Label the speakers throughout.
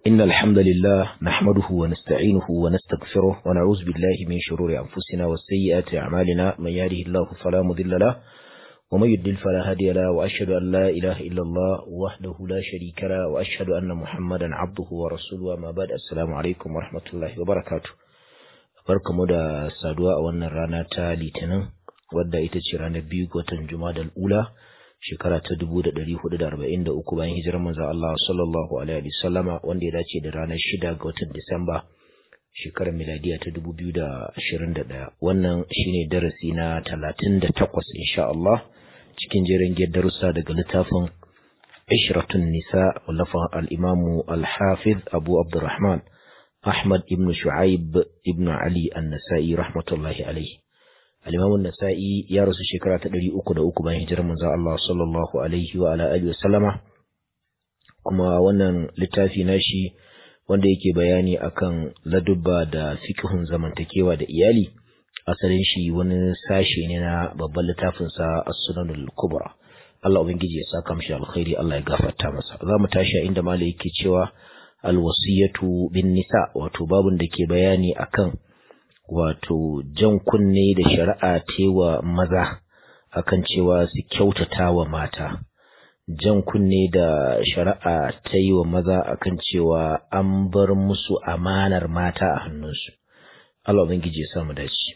Speaker 1: إن الحمد لله نحمده ونستعينه ونستغفره ونعوذ بالله من شرور أنفسنا وسيئات أعمالنا من يهده الله فلا مضل له ومن يضلل فلا هادي له وأشهد أن لا إله إلا الله وحده لا شريك له وأشهد أن محمدا عبده ورسوله وما بعد السلام عليكم ورحمة الله وبركاته barkamu da saduwa a wannan rana ta litinin wadda ita ce ranar biyu ga watan juma'a ula shekara ta dubu da ɗari hudu da arba'in da uku bayan hijirar manzon Allah sallallahu alaihi wa sallama wanda ya dace da ranar shida ga watan Disamba shekarar miladiya ta dubu biyu da ashirin da ɗaya wannan shine darasi na talatin da takwas insha Allah cikin jerin darussa daga littafin Ishratun Nisa wallafan al-Imamu al-Hafiz Abu Abdurrahman Ahmad ibn Shu'aib ibn Ali an-Nasa'i rahmatullahi alaihi al-Imam an-Nasa'i ya rasu shekara ta 303 bayan hijirar manzo Allah sallallahu alaihi wa ala alihi wa sallama kuma wannan littafi nashi wanda yake bayani akan ladubba da fiqhun zamantakewa da iyali asalin shi wani sashe ne na babban littafin sa As-Sunanul Kubra Allah ubangiji ya saka mishi alkhairi Allah ya gafarta masa zamu tashi inda malai yake cewa alwasiyatu bin nisa wato babun da ke bayani akan wato jan kunne da shari'a tewa maza akan cewa su kyautata wa mata jan kunne da shari'a ta yi wa maza akan cewa an bar musu amanar mata a hannunsu Allah ubangiji ya samu dace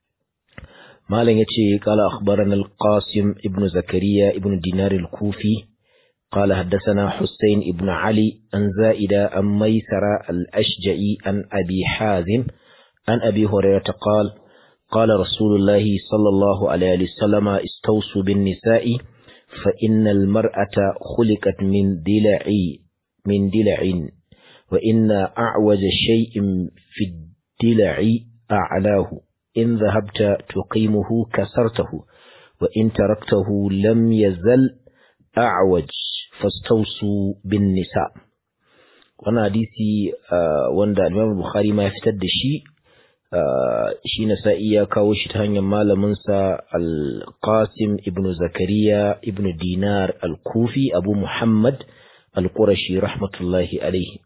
Speaker 1: malam yace qala akhbarana al-qasim ibnu zakariya ibnu dinar al-kufi قال حدثنا حسين ابن علي عن زائدة عن ميسرة الأشجعي عن أبي حازم عن أبي هريرة قال قال رسول الله صلى الله عليه وسلم استوصوا بالنساء فإن المرأة خلقت من دلع من دلع وإن أعوج شيء في الدلع أعلاه إن ذهبت تقيمه كسرته وإن تركته لم يزل أعوج fastausu bin nisa wannan hadisi wanda Imam Bukhari ma ya fitar da shi shi Nasa'i ya kawo shi ta hanyar malamin sa Al-Qasim ibn Zakariya ibn Dinar Al-Kufi Abu Muhammad Al-Qurashi rahmatullahi alaihi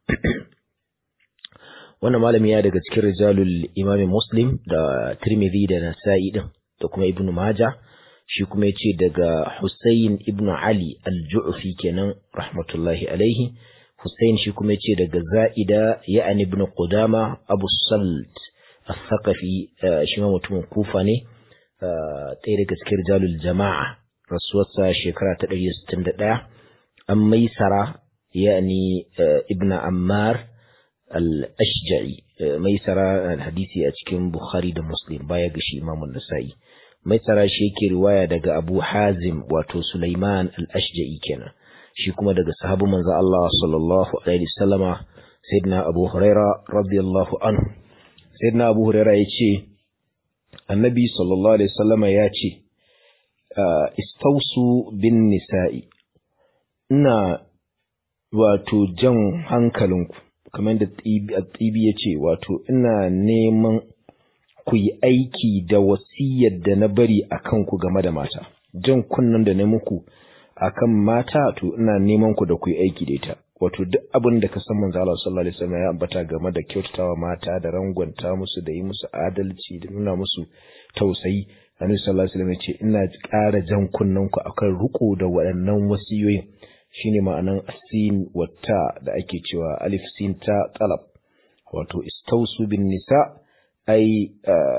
Speaker 1: wannan malami ya daga cikin rijalul Imam Muslim da Tirmidhi da Nasa'i din da kuma Ibn Majah shi kuma yace daga Hussein ibn Ali al-Ju'fi kenan rahmatullahi alaihi Hussein shi kuma yace daga Za'ida ya'ani ibn Qudama Abu Salt al-Thaqafi shi ma mutumin Kufa ne ɗaya daga cikin rijalul jama'a rasuwarsa shekara ta 161 an maisara ya'ani ibn Ammar al-Ashja'i maisara hadisi a cikin Bukhari da Muslim baya ga shi Imam Nasa'i mai tsara shi yake riwaya daga Abu Hazim wato Sulaiman al-Ashja'i kenan shi kuma daga sahabu manzo Allah sallallahu alaihi wasallama sayyidina Abu Huraira radiyallahu anhu sayyidina Abu Huraira yace Annabi sallallahu alaihi wasallama yace istausu bin nisa'i ina wato jan hankalinku kamar da tsibi yace wato ina neman ku yi aiki da wasiyar da na bari a kanku game da mata jan kunnan da na muku a kan mata to ina neman ku da ku yi aiki da ita wato duk abin da ka san manzo Allah sallallahu alaihi wasallam ya ambata game da kyautatawa mata da rangwanta musu da yi musu adalci da nuna musu tausayi Annabi sallallahu alaihi wasallam ya ce ina ƙara jan kunnan ku akan riko da waɗannan wasiyoyin shine ma'anan asin wata da ake cewa alif sin ta talab wato istausu bin nisa' ai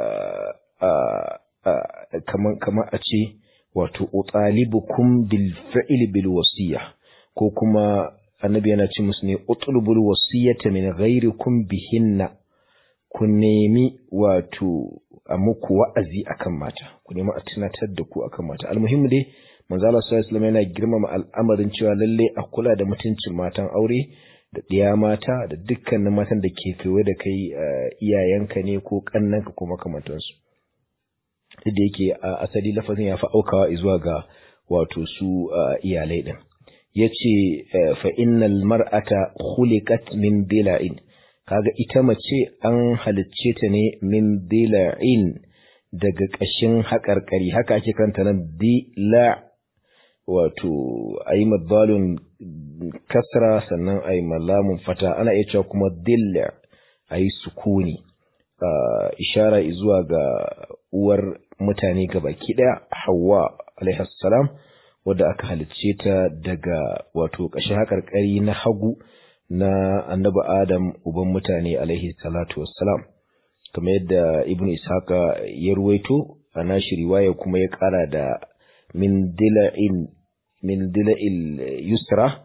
Speaker 1: kamar a ce wato utalibukum bil fi'l bil wasiya ko kuma annabi yana ce musu ne utlubul wasiyata min ghairikum bihinna ku nemi wato a muku wa'azi akan mata ku nemi a tunatar da ku akan mata almuhimmi dai manzo Allah sallallahu alaihi yana girmama al'amarin cewa lalle a kula da mutuncin matan aure da ɗiya mata da dukkanin matan da ke kewaye da kai iyayenka ne ko ƙannanka ko makamantansu da yake a asali lafazin ya fi aukawa zuwa ga wato su iyalai ɗin ya ce fa innal mar'ata khuliqat min dila'in kaga ita mace an halicce ta ne min dila'in daga ƙashin haƙarƙari haka ake kanta nan dila wato ayi madalun kasra sannan ayi malamun fata ana iya cewa kuma dilla ayi sukuni ishara zuwa ga uwar mutane gabaki daya Hawwa alaihi salam wadda aka halicce ta daga wato ƙashin haƙarƙari na hagu na annabi Adam uban mutane alaihi salatu wassalam kamar yadda ibnu ishaqa ya ruwaito a nashi riwaya kuma ya ƙara da min dila'in min dila'il yusra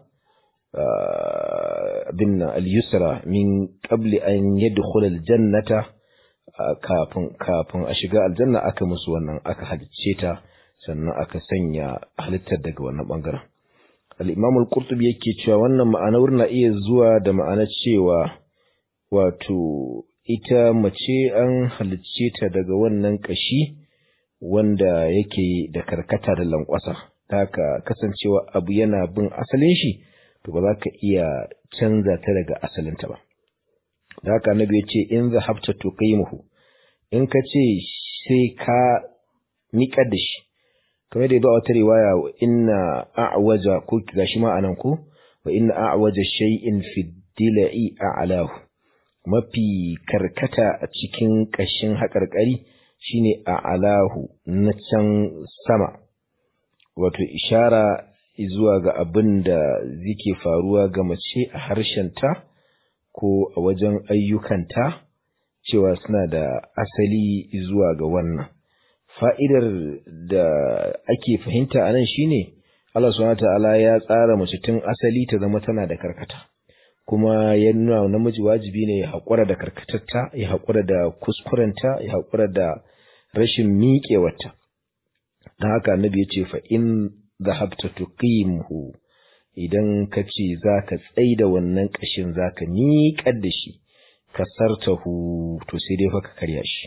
Speaker 1: bin al-yusra min qabli an yadkhula al-jannata kafin kafin a shiga aljanna aka musu wannan aka halicce ta sannan aka sanya halittar daga wannan bangaren al-imam al-qurtubi yake cewa wannan ma'anar na iya zuwa da ma'anar cewa wato ita mace an halicce ta daga wannan kashi wanda yake da karkata da lankwasa haka kasancewa abu yana bin asalin shi to ba za ka iya canza ta daga asalinta ba da haka annabi ya ce in zahabta tuqimuhu in ka ce sai ka miƙar da shi kamar da ya ba wata riwaya inna a'waja ko gashi ma anan ko wa inna a'waja shay'in fi dila'i a'lahu mafi karkata a cikin kashin haƙarƙari shine a'lahu na can sama wato ishara zuwa ga abin da zike faruwa ga mace a harshenta ko a wajen ayyukanta cewa suna da asali zuwa ga wannan fa'idar da ake fahimta a nan shine Allah subhanahu ta'ala ya tsara mace tun asali ta zama tana da karkata kuma ya nuna namiji wajibi ne ya haƙura da karkatarta ya haƙura da kuskurenta ya haƙura da rashin miƙewarta don haka annabi ya ce fa in zahabta tuqimhu idan ka ce za ka tsaida wannan ƙashin za ka miƙar da shi kasartahu to sai dai fa ka karya shi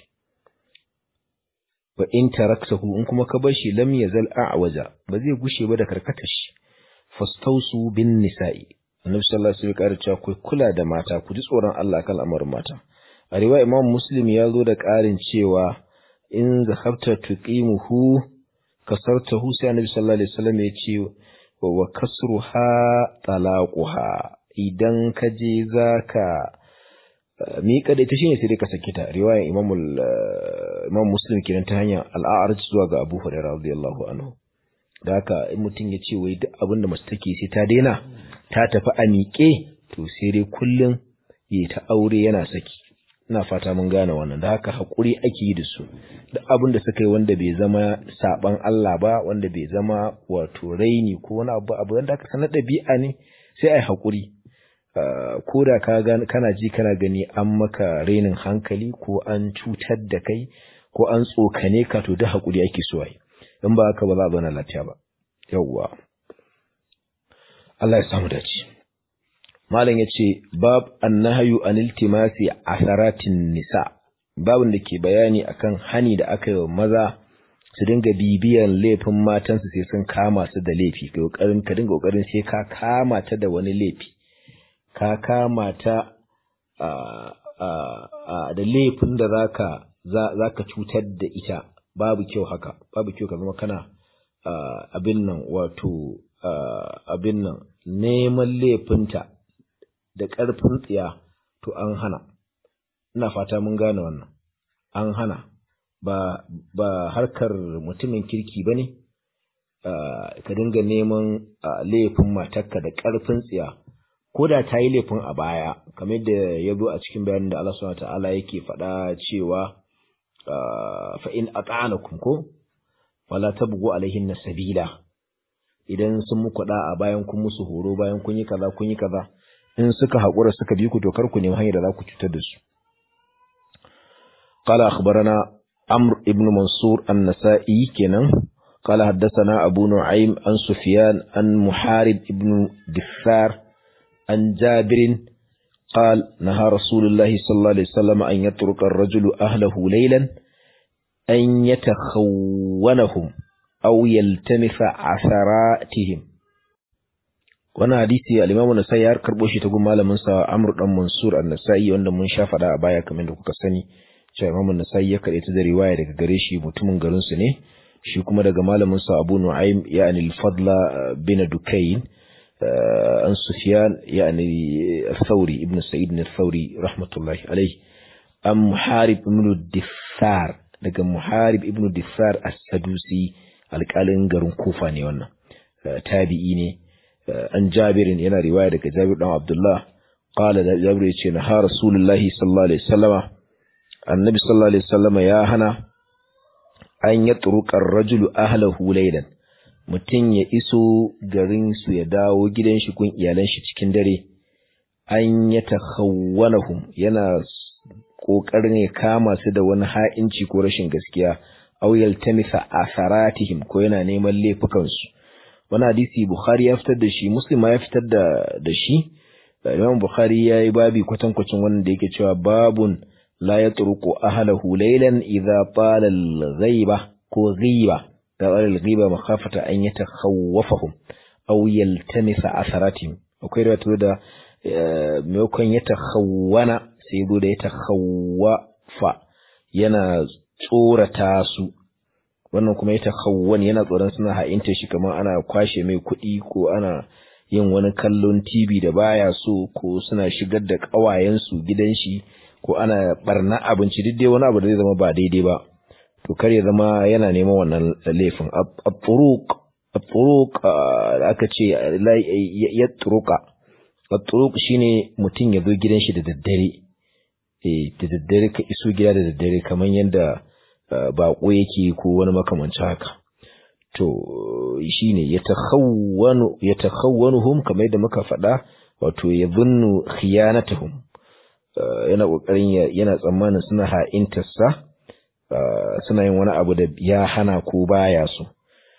Speaker 1: wa in taraktahu in kuma ka bar shi lam yazal a'waja ba zai gushe ba da karkatar shi fastausu bin nisa'i annabi sallallahu alaihi wasallam ya cewa ku kula da mata ku ji tsoron Allah kan al'amarin mata a riwaya imam muslim ya zo da ƙarin cewa in zahabta tuqimuhu kasartahu sai annabi sallallahu alaihi wasallam ya ce wa kasruha talaquha idan ka je zaka miƙa da ita shine sai dai ka saki ta riwayar Imam Imam Muslim kenan ta hanyar al-A'raj zuwa ga Abu Hurairah radiyallahu anhu da haka in mutum ya ce wai duk abin da mace take sai ta daina ta tafi a miƙe to sai dai kullum ya ta aure yana saki ina fata mun gane wannan da haka haƙuri ake yi da su duk abin da suka yi wanda bai zama saban Allah ba wanda bai zama wato raini ko wani abu abu wanda aka sanar ɗabi'a ne sai ai haƙuri ko da ka kana ji kana gani an maka rainin hankali ko an cutar da kai ko an tsokane ka to da haƙuri ake so ai in ba haka ba za a zauna lafiya ba yawwa Allah ya samu dace malam yace bab annahyu an iltimasi asaratin nisa babin da ke bayani akan hani da aka yi wa maza su dinga bibiyan laifin matansu sai sun kama su da laifi ka kokarin ka dinga kokarin sai ka kama ta da wani laifi ka kama ta da laifin da zaka zaka cutar da ita babu kyau haka babu kyau ka zama kana abin nan wato abin nan neman laifinta da ƙarfin tsiya to an hana ina fata mun gane wannan an hana ba ba harkar mutumin kirki bane ka dinga neman laifin matarka da ƙarfin tsiya ko da ta yi laifin a baya kamar da ya zo a cikin bayanin da Allah subhanahu ta'ala yake faɗa cewa fa in ata'anakum ko wala tabghu alaihin sabila idan sun muku da a bayan kun musu horo bayan kun yi kaza kun yi kaza in suka haƙura suka bi ku to kar ku nemi hanyar da za ku cutar da su قال أخبرنا عمرو بن منصور النسائي كنا قال حدثنا أبو نعيم عن سفيان عن محارب بن دثار عن جابر قال نهى رسول الله صلى الله عليه وسلم أن يترك الرجل أهله ليلا أن يتخونهم أو يلتمس عثراتهم wannan hadisi al-Imam An-Nasa'i ya karbo shi ta gun malamin sa Amr dan Mansur An-Nasa'i wanda mun sha fada a baya kamar da kuka sani cewa Imam An-Nasa'i ya kade ta da riwaya daga gare shi mutumin garin su ne shi kuma daga malamin sa Abu Nu'aym yani al-Fadla bin Dukayn an Sufyan yani al-Thawri ibn Sa'id al-Thawri rahmatullahi alayhi am Muharib ibn Diffar daga Muharib ibn Diffar as-Sadusi alƙalin garin Kufa ne wannan tabi'i ne an Jabirin yana riwaya daga Jabir dan Abdullah qala da Jabir yace na ha Rasulullahi sallallahu alaihi wasallama annabi sallallahu alaihi wasallama ya hana an ya turuƙar rajulu ahlahu laylan mutum ya iso garin su ya dawo gidan shi kun iyalan shi cikin dare an ya takhawwanahum yana kokarin ya kama su da wani ha'inci ko rashin gaskiya aw yaltamisa asaratihim ko yana neman laifukan su wani hadisi bukhari ya fitar da shi muslim ma ya fitar da da shi imam bukhari ya yi babi kwatankwacin wannan da yake cewa babun la yatruku ahlahu laylan idza tala al-ghaiba ko ghiba da al-ghiba makhafata an yatakhawwafahum aw yaltamisa asaratihim akwai riwaya da maimakon ya takhawwana sai zo da ya takhawwafa yana tsorata su wannan kuma ya takhawwan yana tsoron suna ha'inta shi kamar ana kwashe mai kuɗi ko ana yin wani kallon TV da baya so ko suna shigar da ƙawayensu gidan shi ko ana barna abinci duk dai wani abu da zai zama ba daidai ba to kar ya zama yana neman wannan laifin at-turuq at-turuq da aka ce ya turuka at-turuq shine mutum ya zo gidan shi da daddare eh da daddare ka iso gida da daddare kamar yadda bako yake ko wani makamancin haka to shine ya takhawwanu ya takhawwanuhum kamar yadda muka faɗa wato ya zunnu khiyanatuhum yana kokarin yana tsammanin suna ha'intarsa suna yin wani abu da ya hana ko baya so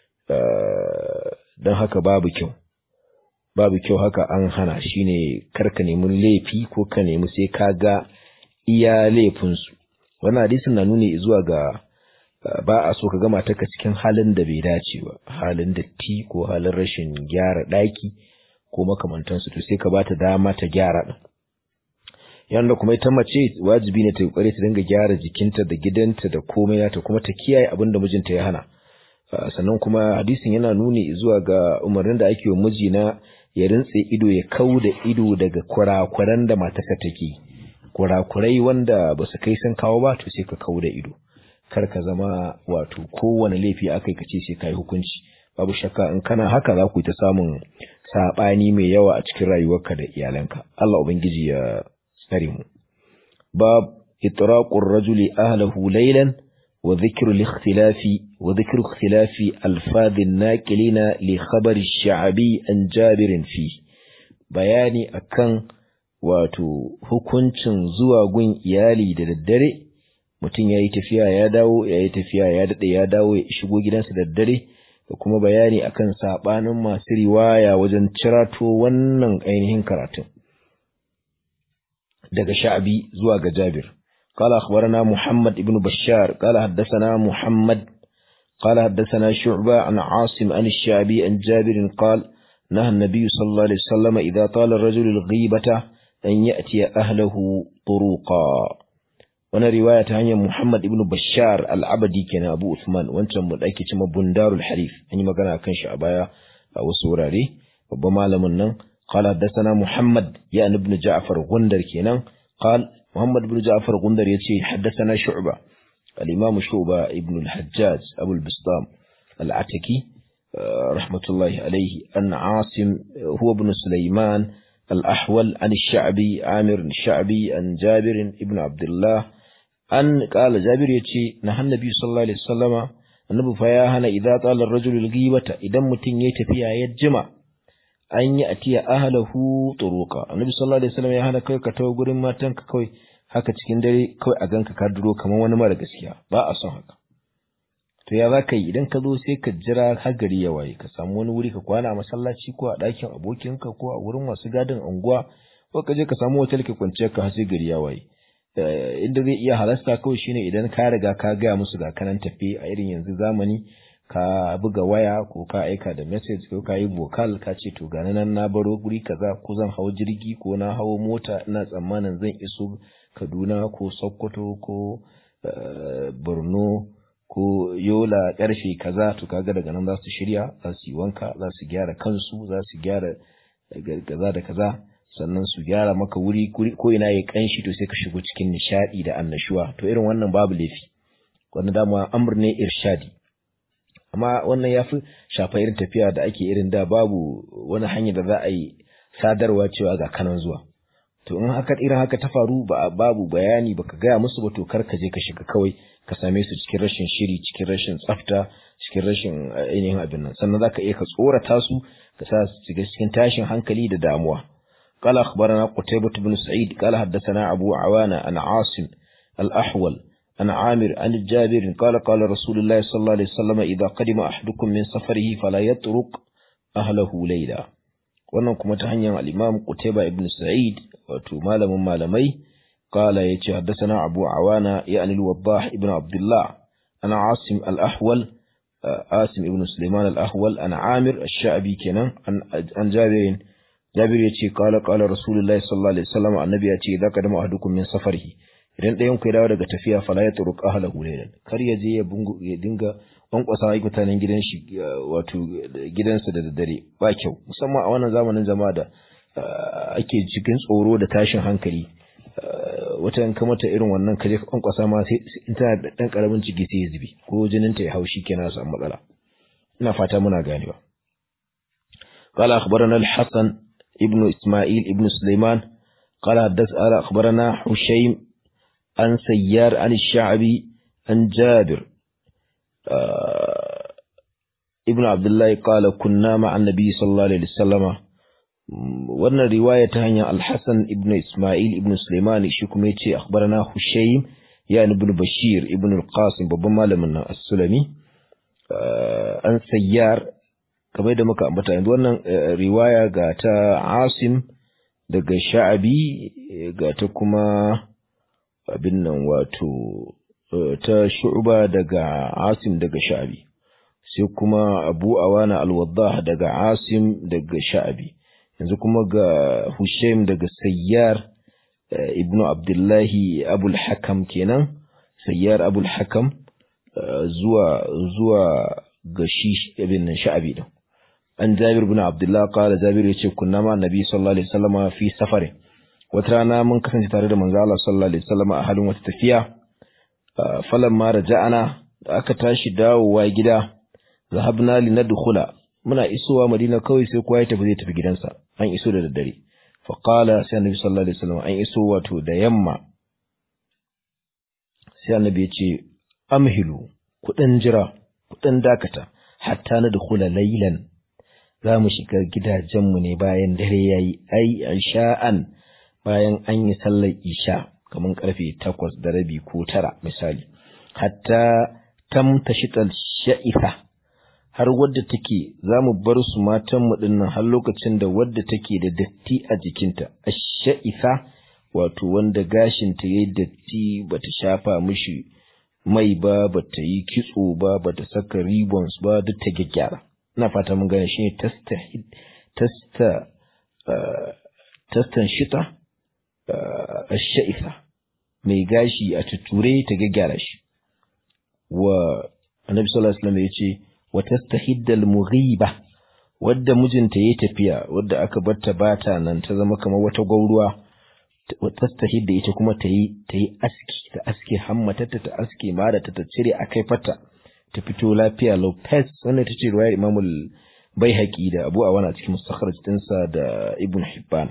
Speaker 1: don haka babu kyau babu kyau haka an hana shine karka nemi laifi ko ka nemi sai ka ga iya laifinsu wannan hadisin na nuni zuwa ga ba a so ka gama taka cikin halin da bai dace ba halin datti ko halin rashin gyara ɗaki ko makamantansu to sai ka bata dama ta gyara ɗin yanda kuma ita mace wajibi ne ta kokari ta dinga gyara jikinta da gidanta da komai nata kuma ta kiyaye abin da mijinta ya hana sannan kuma hadisin yana nuni zuwa ga umarnin da ake wa miji na ya rintse ido ya kau da ido daga kurakuran da matarsa take kurakurai wanda ba su kai sun kawo ba to sai ka kau da ido kar ka zama wato kowane laifi aka yi ka ce sai ka yi hukunci babu shakka in kana haka za ku yi ta samun saɓani mai yawa a cikin rayuwarka da iyalanka Allah ubangiji ya tsare mu bab itraqur rajuli ahlahu laylan wa dhikru al-ikhtilafi wa dhikru ikhtilafi alfadh an-naqilina li khabar ash-sha'bi an jabir fi bayani akan wato hukuncin zuwa gun iyali da daddare mutum ya yi tafiya ya dawo ya yi tafiya ya daɗe ya dawo ya shigo gidansa da daddare da kuma bayani akan saɓanin masu riwaya wajen cirato wannan ainihin karatun daga sha'abi zuwa ga jabir قال أخبرنا محمد ابن بشار قال حدثنا محمد قال حدثنا شعبة عن عاصم عن الشعبي عن جابر قال نهى النبي صلى الله عليه وسلم إذا طال الرجل الغيبة أن يأتي أهله طروقا wani riwaya ta hanyar Muhammad ibn Bashar al-Abadi kenan Abu Uthman wancan mu dake cewa Bundarul Harif an yi magana akan shi a baya a wasu wurare babban malamin nan qala hadathana Muhammad ya ibn Ja'far Gundar kenan qal Muhammad ibn Ja'far Gundar yace hadathana Shu'ba al-Imam Shu'ba ibn al-Hajjaj Abu al-Bistam al-Ataki rahmatullahi alayhi an Asim huwa ibn Sulaiman الأحول عن الشعبي عامر الشعبي عن جابر ابن عبد الله أن قال جابر يتي نهى النبي صلى الله عليه وسلم النبي فياهنا إذا طال الرجل الغيبة إذا متن يتفيا يجمع أن يأتي أهله طروقا النبي صلى الله عليه وسلم ياهنا كوي كتو غورين ماتن كوي haka cikin dare kawai a ganka ka duro kamar wani mara gaskiya ba a son haka to ya za ka yi idan ka zo sai ka jira har gari ya waye ka samu wani wuri ka kwana a masallaci ko a ɗakin abokinka ko a wurin masu gadin unguwa ko ka je ka samu hotel ka kwanciya ka har sai gari ya waye inda zai iya halasta kawai shine idan ka riga ka gaya musu ga kanan tafi a irin yanzu zamani ka buga waya ko ka aika da message ko ka yi vocal ka ce to ga nan na baro guri kaza ko zan hau jirgi ko na hawo mota ina tsammanin zan iso Kaduna ko Sokoto ko Borno ko yola karfe kaza to kaga daga nan za su shirya za su yi wanka za su gyara kansu za su gyara kaza da kaza sannan su gyara maka wuri ko ina ya kanshi to sai ka shigo cikin nishadi da annashuwa to irin wannan babu laifi wannan dama amr ne irshadi amma wannan ya fi shafa irin tafiya da ake irin da babu wani hanyar da za a yi sadarwa cewa ga kanan zuwa to in haka irin haka ta faru ba babu bayani baka gaya musu ba to kar ka je ka shiga kawai ka same su cikin rashin shiri cikin rashin tsafta cikin rashin ainihin abin nan sannan zaka iya ka tsorata su ka sa su shiga cikin tashin hankali da damuwa قال أخبرنا قتيبة بن سعيد قال حدثنا أبو عوانة عن عاصم الأحول عن عامر عن الجابر قال قال رسول الله صلى الله عليه وسلم إذا قدم أحدكم من سفره فلا يترك أهله ليلا wannan kuma ta hanyar al-Imam Qutayba ibn Sa'id wato malamin malamai qala yace haddathana Abu Awana ya'ni al-Waddah ibn Abdullah ana Asim al-Ahwal Asim ibn Sulaiman al-Ahwal ana Amir ash-Sha'bi kenan an Jabir Jabir yace qala qala Rasulullahi sallallahu alaihi wasallam annabi yace idza qadama ahadukum min safarihi idan ɗayan ku ya dawo daga tafiya fala ya turuk ahlahu laylan kar ya je ya bungu ya dinga kwankwasa ai mutanen gidan shi wato gidansa da daddare ba kyau musamman a wannan zamanin jama'a da ake cikin tsoro da tashin hankali wata yanka mata irin wannan kaje kwankwasa ma sai in tana da dan karamin ciki sai ya zubi ko jinin ta ya haushi kenan su matsala ina fata muna ganewa قال أخبرنا الحسن ابن إسماعيل ابن سليمان قال حدث أخبرنا حشيم عن سيار عن الشعبي عن جابر آه ابن عبد الله قال كنا مع النبي صلى الله عليه وسلم wannan riwaya ta hanyar Al-Hasan ibn Ismail ibn Sulaiman shi kuma yace akhbarana Hushaym ya ibn Bashir ibn Al-Qasim babban malamin nan As-Sulami an sayyar kamar da muka ambata yanzu wannan riwaya ga ta Asim daga Sha'abi ga ta kuma abin nan wato ta shu'ba daga asim daga sha'abi sai kuma abu awana alwaddah daga asim daga sha'abi yanzu kuma ga hushaim daga sayyar ibnu abdullahi abul hakam kenan sayyar abul hakam zuwa zuwa ga shi ibn sha'abi din an jabir ibn abdullah qala jabir yace kunna ma nabi sallallahu alaihi wasallam fi safarin wata rana mun kasance tare da manzo Allah sallallahu alaihi wasallam a halin wata tafiya falan ma raja'ana da aka tashi dawowa gida zahabna linadkhula muna isowa Madina kawai sai kowa ya tafi zai tafi gidansa an iso da daddare fa qala sai annabi sallallahu alaihi wasallam an iso wato da yamma sai annabi ya ce amhilu kudin jira kudin dakata hatta nadkhula laylan za mu shiga gidajenmu ne bayan dare yayi ai sha'an bayan an yi sallar isha kamar karfe takwas da rabi ko tara misali hatta tam tashital sha'ifa har wadda take za mu bar su matan mu dinnan har lokacin da wadda take da datti a jikinta ash-sha'ifa wato wanda gashin ta yayi datti bata shafa mishi mai ba bata yi kitso ba bata saka ribbons ba duk ta gyaggyara ina fata mun gane shine tasta tasta tastan shita sha'ifa mai gashi a tuture ta gaggara shi wa annabi sallallahu alaihi wasallam yace wa tastahiddal mughiba wadda mijinta yayi tafiya wadda aka barta bata nan ta zama kamar wata gauruwa tastahidda ita kuma ta yi ta yi aski ta aski hammatata ta aski mara ta cire akai fata ta fito lafiya lopez wannan ita ce riwayar imamul baihaqi da abu awana cikin mustakhraj dinsa da ibn hibban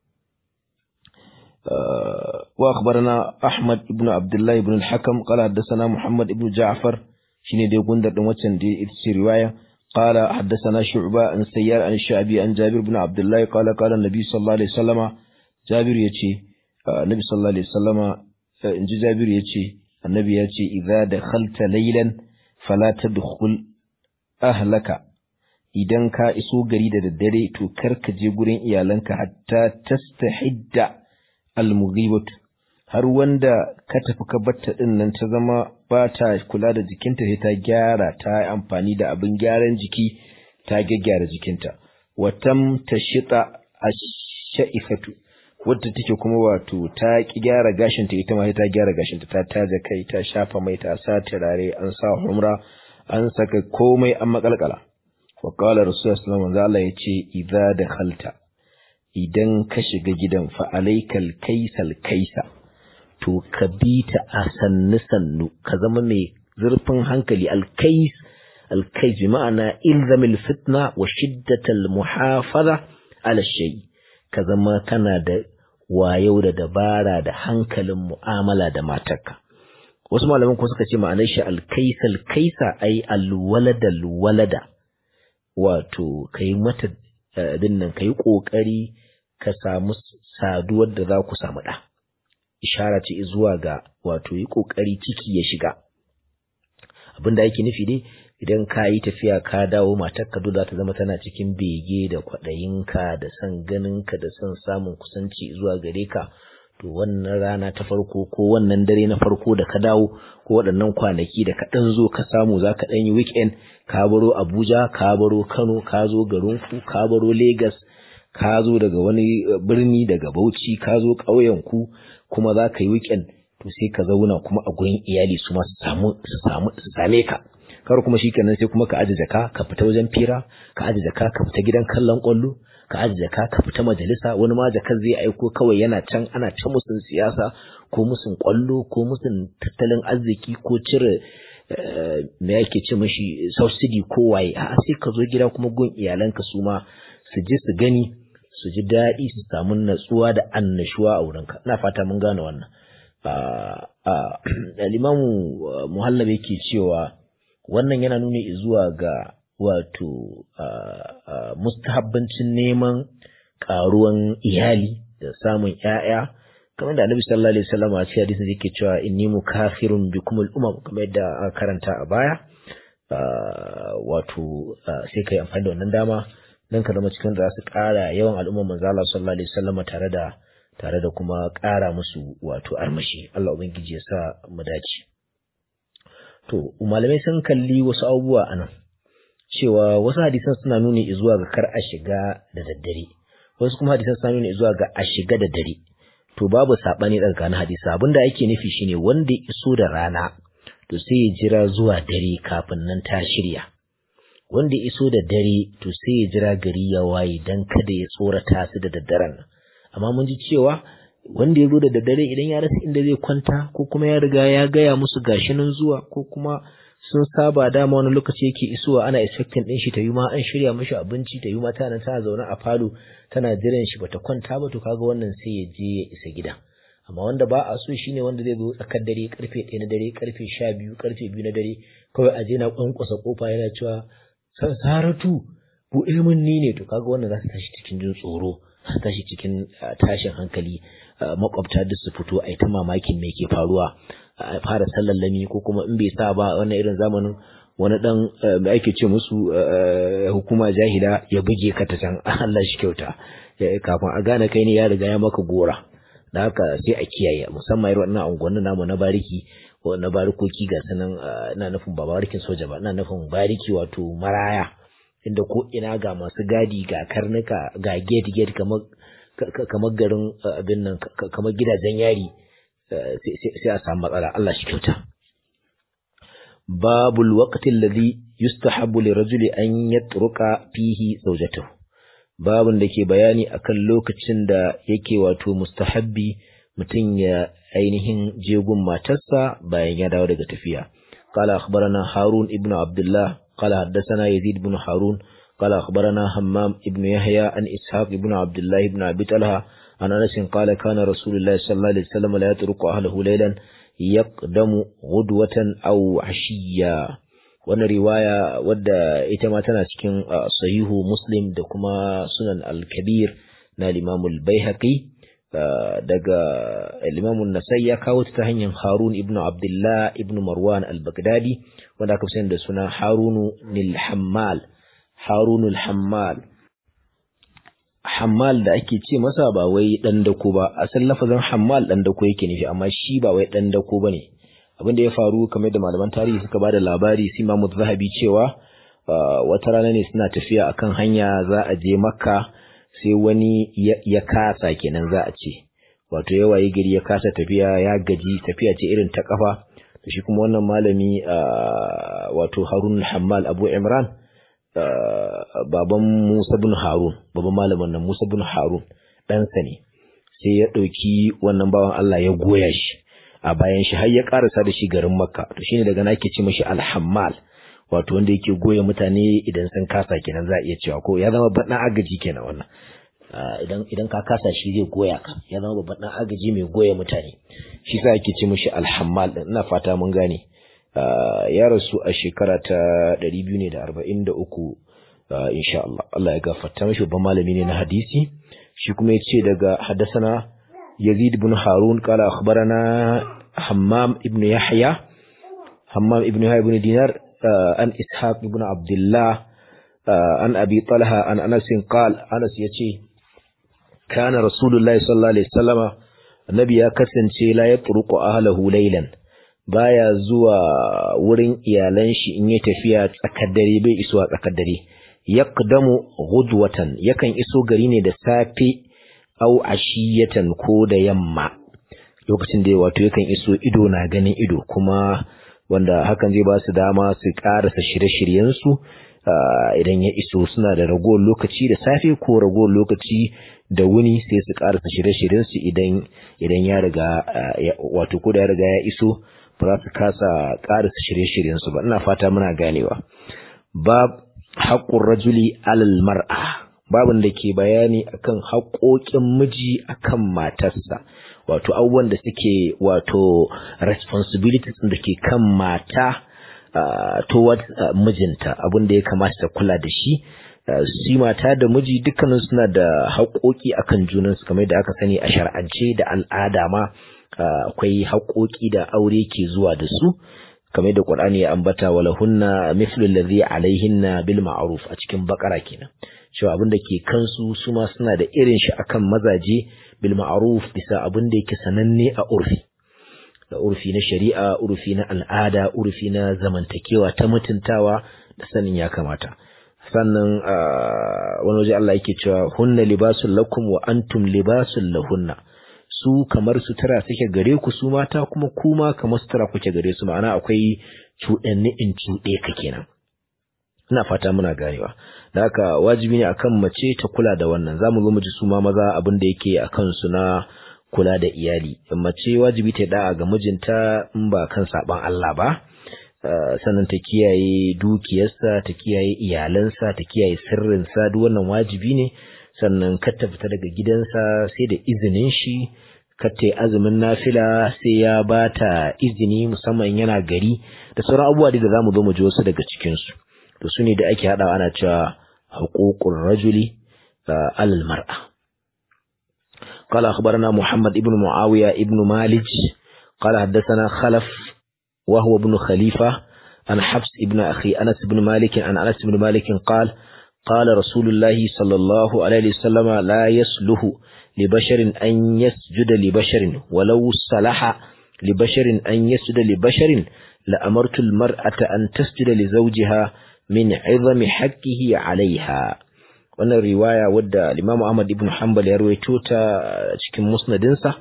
Speaker 1: وأخبرنا أحمد بن عبد الله بن الحكم قال حدثنا محمد بن جعفر شيني دي غندر دون واتسن دي اتسي رواية قال حدثنا شعبة عن سيار عن الشعبي عن جابر بن عبد الله قال قال النبي صلى الله عليه وسلم جابر يتي النبي صلى الله عليه وسلم إن جابر يتي النبي يتي إذا دخلت ليلا فلا تدخل أهلك idan ka iso gari da daddare to kar ka je gurin iyalanka hatta tastahidda almughibatu har wanda ka tafi ka batta din nan ta zama ba ta kula da jikinta sai ta gyara ta yi amfani da abin gyaran jiki ta gyaggyara jikinta watam tashita ash-sha'ifatu wadda take kuma wato ta ki gyara gashinta ita ma ta gyara gashinta ta taja kai ta shafa mai ta sa turare an sa humra an saka komai an makalkala wa qala rasulullahi sallallahu alaihi wasallam yace idza dakhalta idan ka shiga gidan fa alaikal kaisal kaisa to ka bi ta a sannu sannu ka zama mai zurfin hankali alkais alkais bi ma'ana ilzamil fitna wa shiddatal muhafaza ala shay ka zama kana da wayau da dabara da hankalin mu'amala da matarka wasu malaman ko suka ce ma'anar shi alkaisal kaisa ai alwalada alwalada wato kai mata abin nan kai kokari ka samu saduwar da za ku samu ɗa ishara ce zuwa ga wato yi kokari ciki ya shiga abin da ake nufi ne idan ka yi tafiya ka dawo matarka dole za ta zama tana cikin bege da kwaɗayinka da son ganinka da son samun kusanci zuwa gare ka to wannan rana ta farko ko wannan dare na farko da ka dawo ko waɗannan kwanaki da ka ɗan zo ka samu za ka ɗan yi weekend ka baro abuja ka baro kano ka zo garinku ka baro lagos ka zo daga wani birni daga bauchi ka zo ƙauyenku kuma za ka yi weekend to sai ka zauna kuma a gurin iyali su ma su samu su samu su same ka kar kuma shikenan sai kuma ka aje jaka ka fita wajen fira ka aje jaka ka fita gidan kallon kwallo ka aje jaka ka fita majalisa wani ma jakar zai aiko kawai yana can ana ta musun siyasa ko musun kwallo ko musun tattalin arziki ko cire me yake ce mashi subsidy ko waye a sai ka zo gida kuma gun iyalanka su ma su ji su gani su ji daɗi su samu natsuwa da annashuwa a wurinka ina fata mun gane wannan limamu muhallab yake cewa wannan yana nuni zuwa ga wato mustahabbancin neman ƙaruwan iyali da samun ‘ya'ya kamar da annabi sallallahu alaihi wasallam a cikin hadisin yake cewa inni mukafirun bikum al-umam kamar yadda aka karanta a baya wato sai kai amfani da wannan dama dan ka zama cikin da za su ƙara yawan al'ummar manzo Allah sallallahu alaihi wasallam tare da tare da kuma ƙara musu wato armashi Allah ubangiji ya sa mu dace to malamai sun kalli wasu abubuwa anan cewa wasu hadisan suna nuni zuwa ga kar a shiga da daddare wasu kuma hadisan suna nuni zuwa ga a shiga da dare to babu sabani tsakanin hadisi abinda ake nufi shine wanda ya iso da rana to sai ya jira zuwa dare kafin nan ta shirya wanda ya iso da dare to sai ya jira gari ya waye dan kada ya tsorata su da daddaren nan amma mun ji cewa wanda ya zo da daddare idan ya rasa inda zai kwanta ko kuma ya riga ya gaya musu gashi nan zuwa ko kuma sun saba dama wani lokaci yake isowa ana expecting din shi ta yi ma an shirya mashi abinci ta yi ma tana tana zaune a falo tana jiran shi bata kwanta ba to kaga wannan sai ya je ya isa gida amma wanda ba a so shine wanda zai zo tsakar dare karfe 1 na dare karfe 12 karfe 2 na dare kawai a je na kwankwasa kofa yana cewa saratu buɗe min ni ne to kaga wannan za su tashi cikin jin tsoro su tashi cikin tashin hankali makwabta duk su fito a ta mamakin me ke faruwa a fara sallallami ko kuma in bai sa ba wannan irin zamanin wani dan da ake ce musu hukuma jahila ya buge ka ta can Allah shi kyauta kafin a gane kai ne ya riga ya maka gora da haka sai a kiyaye musamman irin wannan unguwanni namu na bariki na barikoki ga sanan ina nufin ba barikin soja ba ina nufin bariki wato maraya inda ko ina ga masu gadi ga karnuka ga gate gate kamar kamar garin abin nan kamar gidajen yari sai a samu matsala Allah shi kyauta babul waqti alladhi yustahabbu lirajuli an yatruka fihi zawjatahu babun da ke bayani akan lokacin da yake wato mustahabbi mutum ya ainihin jegun matarsa bayan ya dawo daga tafiya قال أخبرنا هارون ابن عبد الله قال حدثنا يزيد بن هارون قال أخبرنا همام ابن يحيى عن إسحاق ابن عبد الله بن أبي طلحة عن أنس قال كان رسول الله صلى الله عليه وسلم لا يترك أهله ليلا يقدم غدوة أو عشيا wannan riwaya wadda ita ma tana cikin sahihu muslim da kuma sunan al-kabir na limamul baihaqi daga limamun nasai ya kawo ta hanyar harun ibnu abdullah ibnu marwan al-baghdadi wanda aka sani da suna harunu nil hammal harunul hammal hammal da ake ce masa ba wai dan dako ba asalin lafazin hammal dan dako yake nufi amma shi ba wai dan dako bane abin da ya faru kamar da malaman tarihi suka bada labari sai Imam Zahabi cewa wata rana ne suna tafiya akan hanya za a je Makka sai wani ya kasa kenan za a ce wato yawa yi gari ya kasa tafiya ya gaji tafiya ce irin ta kafa to shi kuma wannan malami wato harun hammal abu imran baban musa bin harun baban malamin nan musa bin harun ɗansa ne sai ya ɗauki wannan bawan allah ya goya shi a bayan shi har ya karasa da shi garin makka to shine daga nake ce mashi alhammal wato wanda yake goya mutane idan sun kasa kenan za a iya cewa ko ya zama babban agaji kenan wannan idan idan ka kasa shi zai goya ka ya zama babban dan agaji mai goya mutane shi sa ake ce mashi alhammal din ina fata mun gane ya rasu a shekara ta 243 insha Allah Allah ya gafarta mashi babban malami ne na hadisi shi kuma ya ce daga haddasana يزيد بن هارون قال أخبرنا حمام ابن يحيى حمام ابن يحيى بن دينار عن إسحاق بن عبد الله عن أبي طلحة عن أنس قال أنس يتي كان رسول الله صلى الله عليه وسلم النبي يكسن لا يطرق أهله ليلا baya zuwa wurin iyalan shi in ya tafiya tsakar dare bai isuwa tsakar dare yaqdamu ghudwatan yakan iso gari ne da safe au ashiyatan ko da yamma lokacin da wato yakan iso ido na ganin ido kuma wanda hakan zai ba su dama su karasa shirye-shiryensu idan ya iso suna da ragowar lokaci da safe ko ragowar lokaci da wuni sai su karasa shirye-shiryensu idan idan ya riga wato ko da ya riga ya iso ba za su kasa karasa shirye-shiryensu ba ina fata muna ganewa bab haqqur rajuli alal mar'a babin da ke bayani akan haƙoƙin miji akan matarsa wato abubuwan da suke wato responsibilities da ke kan mata towards mijinta abin da ya kamata ta kula da shi shi mata da miji dukkanin suna da haƙoƙi akan junansu kamar da aka sani a shar'ance da al'ada ma akwai haƙoƙi da aure ke zuwa da su kamar da Qur'ani ya ambata wala hunna mithlu alladhi alaihinna bil ma'ruf a cikin bakara kenan cewa abin da ke kansu su ma suna da irin shi akan mazaje bil ma'ruf bisa abin da yake sananne a urfi da urfi na shari'a urfi na al'ada urfi na zamantakewa ta mutuntawa da sanin ya kamata sannan wani waje Allah yake cewa hunna libasul lakum wa antum libasul lahunna su kamar sutura suke gare ku su mata kuma kuma kamar sutura kuke gare su ma'ana akwai cuɗanni in cuɗe ka kenan ina fata muna ganewa da haka wajibi ne akan mace ta kula da wannan zamu zo mu ji su ma maza abin da yake akan su na kula da iyali mace wajibi ta da'a ga mijinta in ba kan saban Allah ba sannan ta kiyaye dukiyarsa ta kiyaye iyalansa ta kiyaye sirrinsa duk wannan wajibi ne sannan kar ta fita daga gidansa sai da izinin shi kar ta yi azumin nafila sai ya ba ta izini musamman yana gari da sauran abubuwa da za mu zo mu ji wasu daga cikinsu to su ne da ake haɗawa ana cewa haƙoƙin rajuli alal mar'a قال أخبرنا محمد ابن معاوية ابن مالج قال حدثنا خلف وهو ابن خليفة عن حفص ابن أخي أنس بن مالك عن أنس بن مالك قال قال رسول الله صلى الله عليه وسلم لا يصلح لبشر أن يسجد لبشر ولو صلح لبشر أن يسجد لبشر لأمرت المرأة أن تسجد لزوجها من عظم حقه عليها wannan riwaya wadda Imam Ahmad ibn Hanbal ya rawaito ta cikin musnadinsa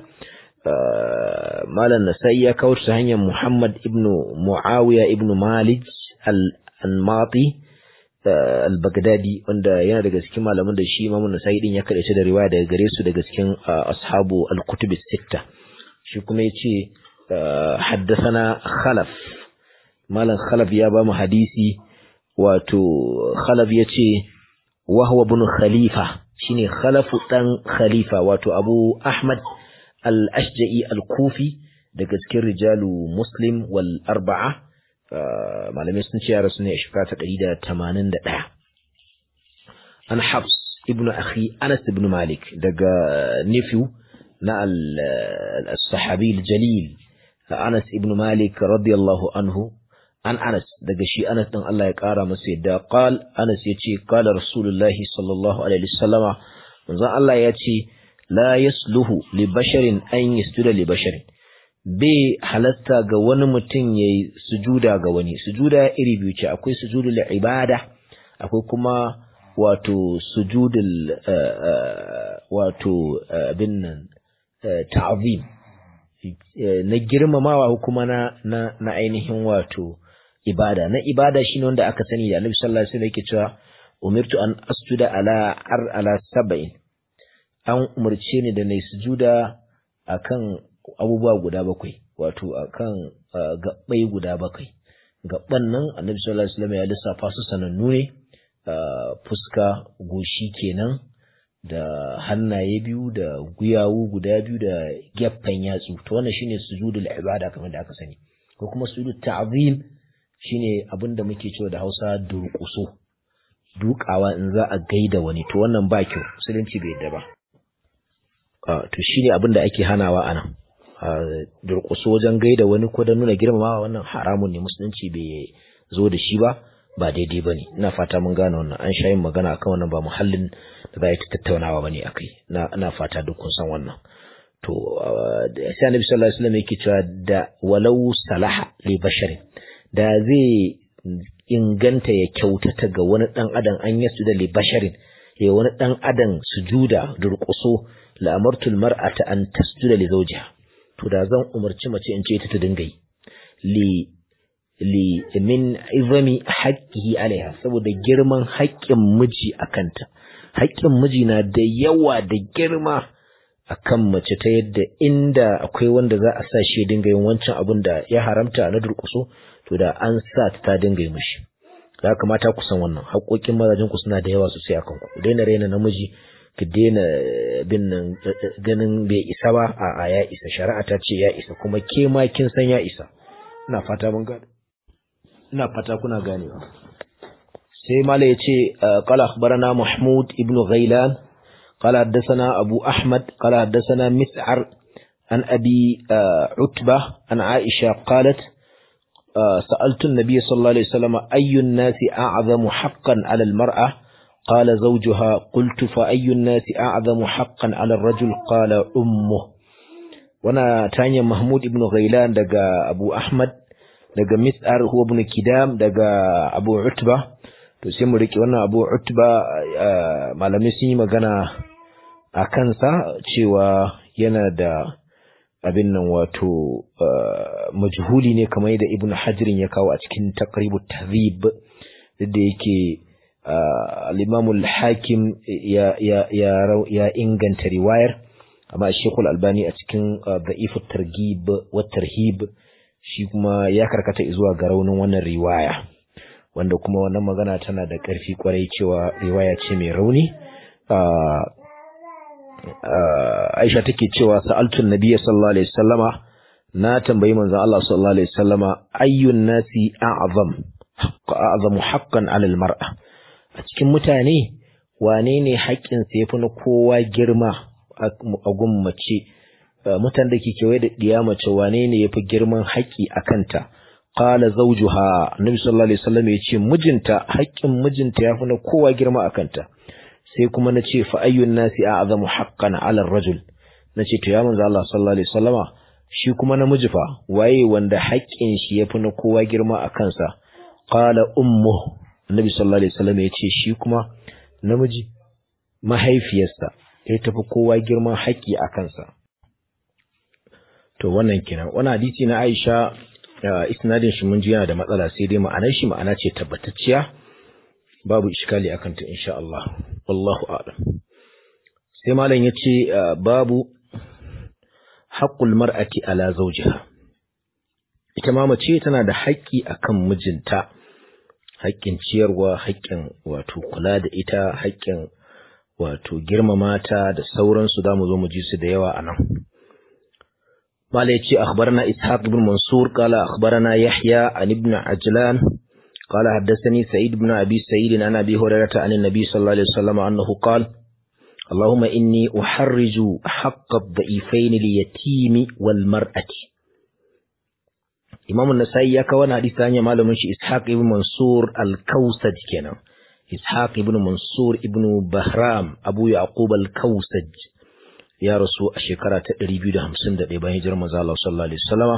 Speaker 1: Malam Nasai ya kawo ta hanyar Muhammad ibn Muawiya ibn Malik al-Anmati al-Baghdadi wanda yana daga cikin malaman da shi Imam Nasai din ya kadace da riwaya daga gare su daga cikin ashabu al-kutub as-sitta shi kuma yace haddathana Khalaf Malam Khalaf ya ba mu hadisi wato Khalaf yace وهو ابن خليفة شيني خلف دان خليفة واتو أبو أحمد الأشجعي الكوفي daga cikin rijalu muslim wal arba'a malamai sun ce ya rasu ne a shekara ta ɗari da tamanin da ɗaya an habs ibnu akhi anas ibn malik daga nephew na al-sahabi al-jalil anas ibn malik radiyallahu anhu an Anas daga shi Anas din Allah ya kara masa yadda qal Anas yace qala Rasulullahi sallallahu alaihi wasallama manzon Allah ya ce la yasluhu li basharin an yasjuda li basharin bai halatta ga wani mutum yayi sujuda ga wani sujuda iri biyu ce akwai sujudul ibada akwai kuma wato sujudul wato abin nan ta'zim na girmamawa kuma na na ainihin wato ibada na ibada shine wanda aka sani da Annabi sallallahu alaihi wasallam yake cewa umirtu an asjuda ala ar ala sab'in an umarce ni da nayi sujuda akan abubuwa guda bakwai wato akan gabbai guda bakwai gabban nan Annabi sallallahu alaihi wasallam ya lissafa su sanannu ne fuska goshi kenan da hannaye biyu da guyawu guda biyu da gefen yatsu to wannan shine sujudul ibada kamar da aka sani ko kuma sujudul ta'zim shine abinda muke cewa da Hausa durƙuso dukawa in za a gaida wani to wannan ba kyau musulunci bai yadda ba to shine abinda ake hanawa anan durƙuso wajen gaida wani ko da nuna girmamawa wannan haramun ne musulunci bai zo da shi ba ba daidai ba ne ina fata mun gane wannan an sha yin magana akan wannan ba muhallin da za a yi tattaunawa ba ne a kai ina fata duk kun san wannan to sai annabi sallallahu alaihi wasallam yake cewa da walau salaha li basharin da zai inganta ya kyautata ga wani dan adam an yasu da li basharin ya wani dan adam sujuda durƙuso la amartul mar'ata an tasjuda li zawjiha to da zan umarci mace in ce ta ta dinga yi li li min izami haqqihi alaiha saboda girman haƙƙin miji akanta haƙƙin miji na da yawa da girma akan mace ta yadda inda akwai wanda za a sa shi dinga yin wancan abin da ya haramta na durƙuso to da an sa ta dinga yi mishi ya kamata ku san wannan haƙoƙin mazajin ku suna da yawa sosai akan ku daina raina namiji ki daina bin nan ganin bai isa ba a ya isa shari'a ta ce ya isa kuma ke ma kin san ya isa ina fata mun gane ina fata kuna ganewa sai mala yace qala akhbarana mahmud ibn ghailan qala haddathana abu ahmad qala haddathana mis'ar an abi utba an aisha qalat سألت النبي صلى الله عليه وسلم أي الناس أعظم حقا على المرأة قال زوجها قلت فأي الناس أعظم حقا على الرجل قال أمه وانا تانيا محمود ابن غيلان دقى أبو أحمد daga mis'ar huwa ibn kidam daga abu utba to sai mu riki wannan abu utba malamai sun yi magana a kansa cewa yana da abin nan wato majhuli ne kamar yadda ibn hajirin ya kawo a cikin taqribu tahzib da yake al-imam al-hakim ya ya ya inganta riwayar amma shekul albani a cikin da'if at-targhib wa tarhib shi kuma ya karkata zuwa ga raunin wannan riwaya wanda kuma wannan magana tana da ƙarfi kwarai cewa riwaya ce mai rauni Aisha take cewa sa'altun nabiyyi sallallahu alaihi wasallama na tambayi manzon Allah sallallahu alaihi wasallama ayyun nasi a'zam a'zamu haqqan 'ala al-mar'a a cikin mutane wane ne haƙƙin sa yafi na kowa girma a gun mace mutan da ke kewaye da ɗiya mace wane ne ya fi girman haƙƙi a kanta qala zawjuha annabi sallallahu alaihi wasallam ya ce mijinta haƙƙin mijinta ya fi na kowa girma a kanta sai kuma na ce fa ayyun nasi a'zamu haqqan 'ala ar-rajul na ce to ya manzo Allah sallallahu alaihi wasallama shi kuma namiji fa waye wanda haƙƙin shi ya fi na kowa girma a kansa qala ummu annabi sallallahu alaihi wasallam ya ce shi kuma namiji mahaifiyarsa ya tafi kowa girman haƙƙi a kansa to wannan kenan wannan hadisi na Aisha isnadin shi mun ji yana da matsala sai dai ma'anar shi ma'ana ce tabbatacciya babu iskali akan ta insha Allah wallahu a'lam sai malam yace babu haqqul mar'ati ala zawjiha ita ma mace tana da haƙƙi akan mijinta haƙƙin ciyarwa haƙƙin wato kula da ita haƙƙin wato girmama ta da sauransu zamu zo mu ji su da yawa anan قال يتي أخبرنا إسحاق بن منصور قال أخبرنا يحيى عن ابن عجلان قال حدثني سعيد بن أبي سعيد عن أبي هريرة عن النبي صلى الله عليه وسلم أنه قال اللهم إني أحرج حق الضعيفين اليتيم والمرأة إمام النسائي يكون حديث ثانية معلوم إسحاق بن منصور الكوسج كنا إسحاق بن منصور ابن بهرام أبو يعقوب الكوسج ya rasu a shekara ta 251 bayan hijirar manzo Allah sallallahu alaihi wasallama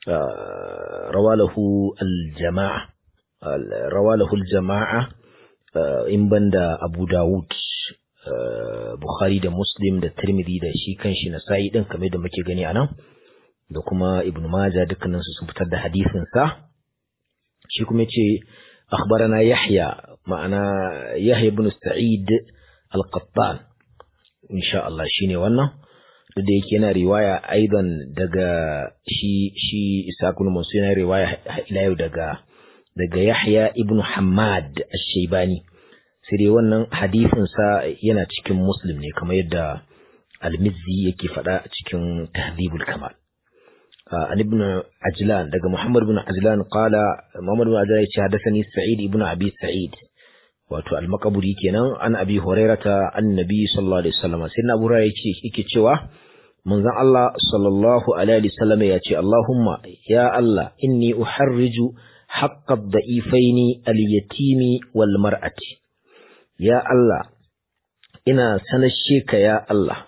Speaker 1: rawalahu al-jama'a rawalahu al-jama'a in banda Abu Dawud Bukhari da Muslim da Tirmidhi da shi kanshi Nasa'i din kamar da muke gani anan da kuma Ibn Majah dukkanin su sun fitar da hadisin sa shi kuma yace akhbarana Yahya ma'ana Yahya ibn Sa'id al-Qattan insha Allah shine wannan duk da yake yana riwaya aidan daga shi shi Isa ibn Mansur yana riwaya ila yau daga daga Yahya ibn Hammad ash-Shaybani sai dai wannan hadisin sa yana cikin Muslim ne kamar yadda Al-Mizzi yake faɗa a cikin Tahdhibul Kamal an ibn Ajlan daga Muhammad ibn Ajlan qala Muhammad ibn Ajlan yace hadathani Sa'id ibn Abi Sa'id wato al-Maqburi kenan an Abi Hurairata annabi sallallahu alaihi wasallam sai na Abu yake yake cewa manzon Allah sallallahu alaihi wasallam ya ce Allahumma ya Allah inni uharriju haqqa ad-da'ifaini al-yatimi wal mar'ati ya Allah ina sanashe ka ya Allah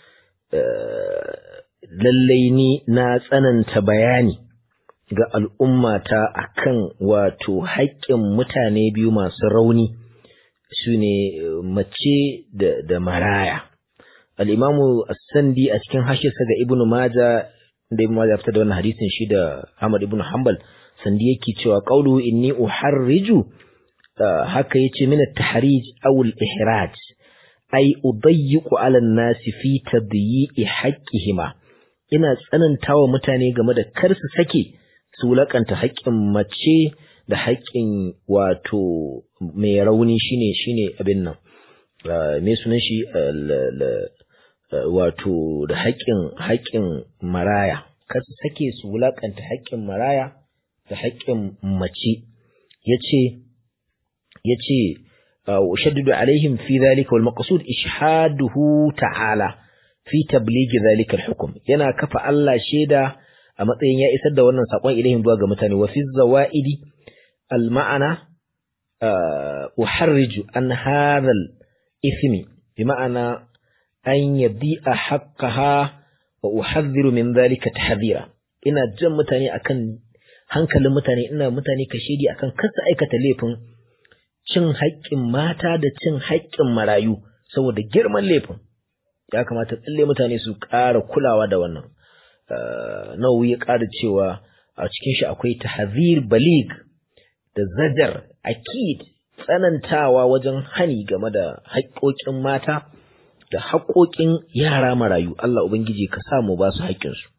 Speaker 1: lallai ni na tsananta bayani ga al'ummata akan wato haƙƙin mutane biyu masu rauni su ne mace da maraya al'imamu sandi a cikin hashirsa ga ibnu maja da ibnu maja fita da wannan hadisin shi da Ahmad ibnu Hanbal sandi yake cewa qawluhu inni uharriju haka yace min at-tahrij aw al-ihraj ay udayyiqu 'ala an-nas fi tadyi'i haqqihima ina tsanantawa mutane game da kar su sake su wulakanta haƙƙin mace da haƙƙin wato mai rauni shine shine abin nan me sunan shi wato da haƙƙin haƙƙin maraya kar su sake su wulakanta haƙƙin maraya da haƙƙin mace yace yace ushaddidu alaihim fi dhalika wal maqsud ishhaduhu ta'ala fi tabligh dhalika al hukm yana kafa Allah sheda a matsayin ya isar da wannan sakon ilaihim zuwa ga mutane wa fi zawaidi al ma'ana uharriju an hadha al ithmi bi ma'ana an yadi'a haqqaha wa uhadhiru min dhalika tahdhira ina jan mutane akan hankalin mutane ina mutane kashedi akan kasa aikata laifin cin haƙƙin mata da cin haƙƙin marayu saboda girman laifin ya kamata tsalle mutane su ƙara kulawa da wannan nawawi ya ƙara cewa a cikin shi akwai tahzir balig da zajar akid tsanantawa wajen hani game da haƙƙoƙin mata da haƙoƙin yara marayu Allah ubangiji ka sa mu ba su haƙƙinsu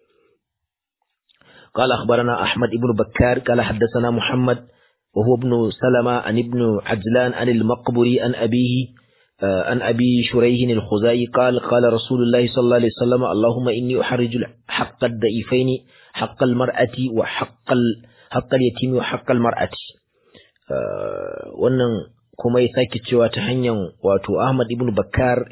Speaker 1: قال أخبرنا أحمد بن بكار قال حدثنا محمد وهو ابن سلمة عن ابن عجلان عن المقبري عن أبيه عن أبي شريح الخزائي قال قال رسول الله صلى الله عليه وسلم اللهم إني أحرج حق الضعيفين حق المرأة وحق حق اليتيم وحق المرأة wannan kuma ya sake cewa ta hanyar wato Ahmad ibn Bakkar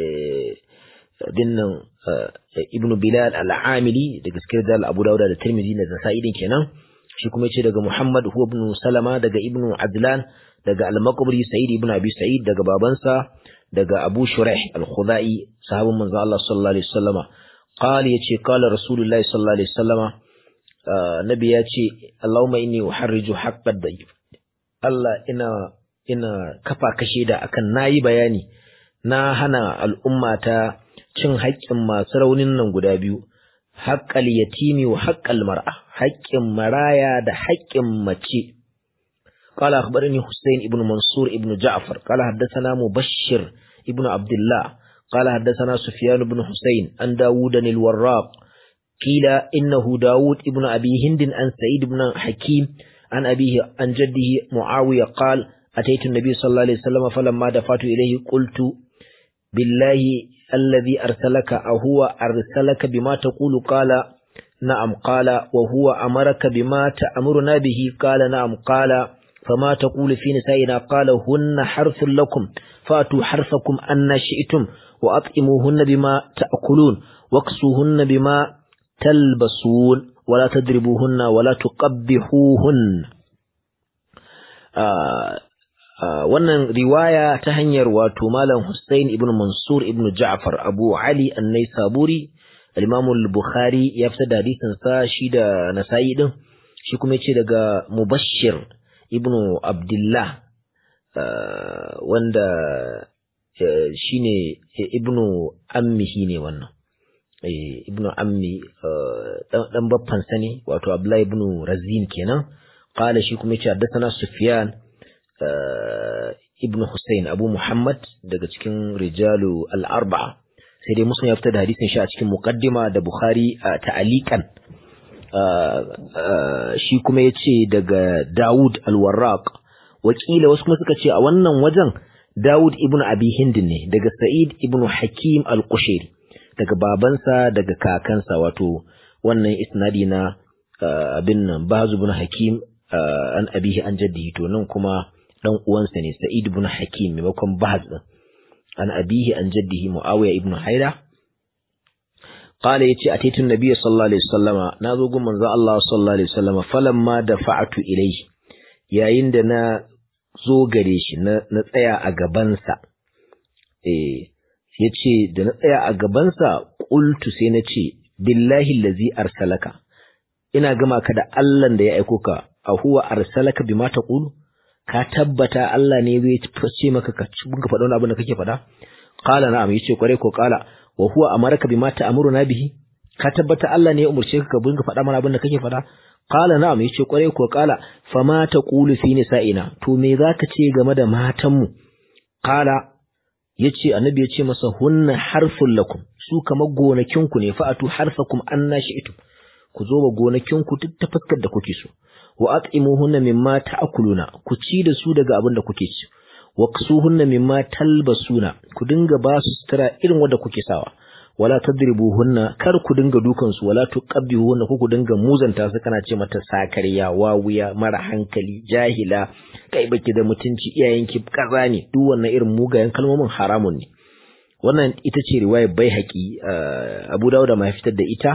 Speaker 1: dinnan ibn Bilal al-Amili da gaskiyar da Abu Dawud da Tirmidhi da Nasa'i din kenan shi kuma yace daga Muhammad huwa ibn Salama daga ibn Adlan daga Al-Maqburi Sa'id ibn Abi Sa'id daga babansa daga Abu Shuraih Al-Khudai sahabin manzo Allah sallallahu alaihi wasallama qala yace qala Rasulullahi sallallahu alaihi wasallama nabi yace Allahumma inni uharriju haqqad dayif Allah ina ina kafa kashe da akan nayi bayani na hana al'ummata cin haƙƙin masu raunin nan guda biyu haƙƙal yatimi wa haƙƙal mar'a haƙƙin maraya da haƙƙin mace قال أخبرني حسين ابن منصور ابن جعفر قال حدثنا مبشر ابن عبد الله قال حدثنا سفيان بن حسين عن داود الوراق قيل إنه داود ابن أبي هند عن سعيد بن حكيم عن أبيه عن جده معاوية قال أتيت النبي صلى الله عليه وسلم فلما دفعت إليه قلت بالله الذي أرسلك أهو أرسلك بما تقول قال نعم قال وهو أمرك بما تأمرنا به قال نعم قال فما تقول في نسائنا قال هن حرث لكم فأتوا حرثكم أن شئتم وأطعموهن بما تأكلون واكسوهن بما تلبسون ولا تضربوهن ولا تقبحوهن آه wannan riwaya ta hanyar wato Malam Hussein ibn Mansur ibn Ja'far Abu Ali An-Naisaburi al-Imam al-Bukhari ya fitar da hadisin sa shi da Nasa'i din shi kuma yace daga Mubashshir ibn Abdullah wanda shine ibnu ammihi ne wannan ibnu ammi dan baffan sani wato abdullahi ibnu razin kenan qala shi kuma yace haddathana sufyan ibnu husayn abu muhammad daga cikin rijalu al-arba'a sai dai muslim ya fitar da hadisin shi a cikin muqaddima da bukhari ta'aliqan shi kuma yace daga daud al-warraq wakila wasu kuma suka ce a wannan wajen daud ibnu abi hind ne daga sa'id ibnu hakim al-qushairi daga babansa daga kakansa wato wannan isnadi na abin nan bazu ibn hakim an abihi an jaddihi to nan kuma dan uwansa ne sa'id ibn hakim maimakon bahaz din an abihi an jaddihi muawiya ibn haida qala yace ataitu nabiy sallallahu alaihi wasallama nazo gun manzo Allah sallallahu alaihi wasallama falamma dafa'tu ilayhi yayin da na zo gare shi na tsaya a gabansa eh ya ce da na tsaya a gabansa ƙultu sai na ce billahi lazi arsalaka ina gama ka da Allahn da ya aiko ka a huwa arsalaka bima taqulu ka tabbata Allah ne zai ce maka ka bunka faɗa wani abin da kake faɗa qala na'am yace kware ko qala wa huwa amaraka bima ta'muruna bihi ka tabbata Allah ne ya umurce ka ka bunka faɗa mana abin da kake faɗa qala na'am yace kware ko qala fama taqulu fi nisa'ina to me zaka ce game da matanmu qala yace annabi ya ce masa hunna harfun lakum su kamar gonakinku ne fa'atu harfakum anna shi'tum ku zo wa gonakinku duk ta fuskar da kuke so wa at'imuhunna mimma ta'kuluna ku ci da su daga abin da kuke ci wa ksuhunna mimma talbasuna ku dinga ba su sutura irin wanda kuke sawa wala tadribuhunna kar ku dinga dukan su wala tuqabbihuhunna ku ku dinga muzanta su kana ce mata sakariya wawuya mara hankali jahila kai baki da mutunci iyayenki kaza ne duk wannan irin mugayen kalmomin haramun ne wannan ita ce riwayar Baihaqi Abu Dawud ma fitar da ita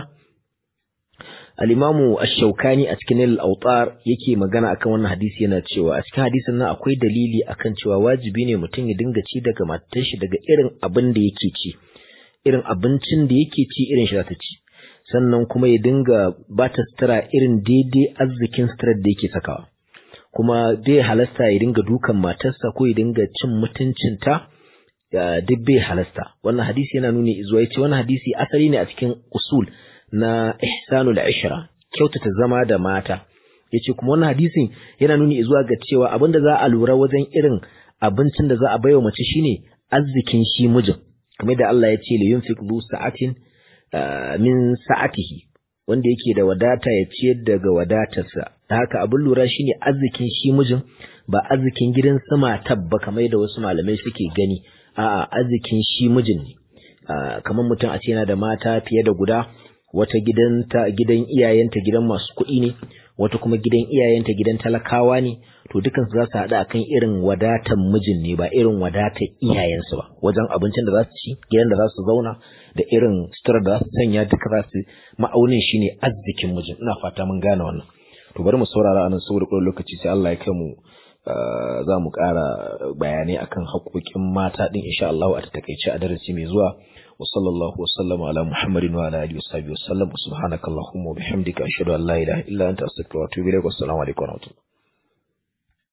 Speaker 1: Al-Imamu Ash-Shawkani a cikin Al-Awtar yake magana akan wannan hadisi yana cewa a cikin hadisin nan akwai dalili akan cewa wajibi ne mutum ya dinga ci daga matar shi daga irin abin da yake ci irin abincin da yake ci irin shi za ta ci sannan kuma ya dinga ba ta sutura irin daidai arzikin suturar da yake sakawa kuma bai halasta ya dinga dukan matarsa ko ya dinga cin mutuncinta duk bai halasta wannan hadisi yana nuni zuwa yace wannan hadisi asali ne a cikin usul na ihsanul ishra kyautata zama da mata yace kuma wannan hadisin yana nuni zuwa ga cewa abinda za a lura wajen irin abincin da za a baiwa mace shine arzikin shi mijin kamar da Allah ya ce li yunfiq du sa'atin min sa'atihi wanda yake da wadata ya ciyar daga wadatarsa da haka abin lura shine arzikin shi mijin ba arzikin gidan sama tabba kamar da wasu malamai suke gani a'a arzikin shi mijin ne kamar mutum a ce yana da mata fiye da guda wata gidanta gidan iyayenta gidan masu kuɗi ne wata kuma gidan iyayenta gidan talakawa ne to dukan su za su haɗu akan irin wadatan mijin ne ba irin wadatan iyayensu ba wajen abincin da za su ci gidan da za su zauna da irin sutura da za su sanya duka za su ma'aunin shine arzikin mijin ina fata mun gane wannan to bari mu saurara anan saboda ƙwai lokaci sai Allah ya kai mu za mu ƙara bayanai akan haƙoƙin mata ɗin insha Allah a takaice a darasi mai zuwa wa sallallahu wa sallama ala muhammadin wa ala alihi wa sahbihi wa sallam subhanakallahumma wa bihamdika ashhadu an la ilaha illa anta astaghfiruka wa atubu ilaik wa assalamu alaikum wa rahmatullahi